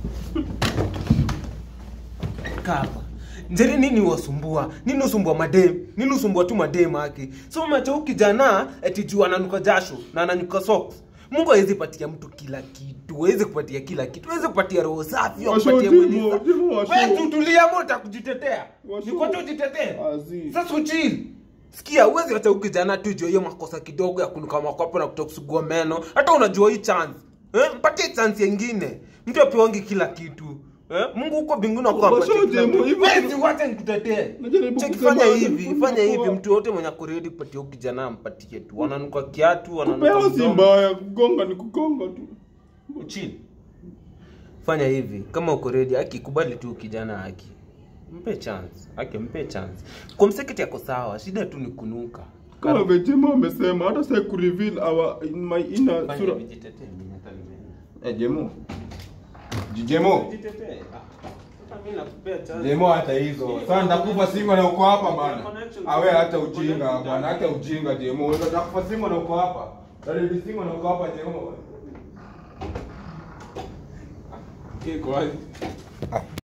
Kapa. Njeri nini wasumbua? Nini usumbua madem? Nini usumbua tu madem haki? So macho huyu kijana eti juu ananuka jasho na ananuka socks. Mungu hawezi patia mtu kila kitu. Hawezi kupatia kila kitu. Hawezi kupatia roho safi, Washo, kupatia Timo, mwili safi. Timo, washo. Wewe tutulia moja kujitetea. Washo. Niko tu jitetee. Azi. Sasa uchill. Sikia, uwezi acha huyu kijana tu juu hiyo makosa kidogo ya kunuka makwapo na kutoka kusugua meno. Hata unajua hii chance. Eh? Mpatie chance nyingine. Mtu apewangi kila kitu. Eh? Mungu huko mbinguni Washo, akwambia. Jemo, hivyo- Wewe uache nikutetee. Najaribu Cheki kusema, fanya hivi, najaribu fanya hivi kuwa- mtu yote mwenye akoredi kupatia huyu kijana ampatie tu. Wananuka kiatu, wananuka Kupewa si mdomo. mbaya, kugonga ni kugonga tu. Chill. Fanya hivi, kama uko ready, akikubali tu kijana haki. Mpe chance. Haki mpe chance. Kwa mseketi yako sawa, shida tu ni kunuka. Kama Vejema amesema hata sasa ku reveal our in my inner Fanya sura. hivi, jitetee, mimi hata nimeenda. Eh, Jemo. Jemo. Jitetee. Ah. Hata mimi nakupea chance. Jemo hata hizo. Sasa nitakufa singo na uko hapa bana. Awe hata ujinga bana, hata ujinga Jemo. Wewe utakufa singo na uko hapa. Dali singo na uko hapa Jemo. Iko wazi.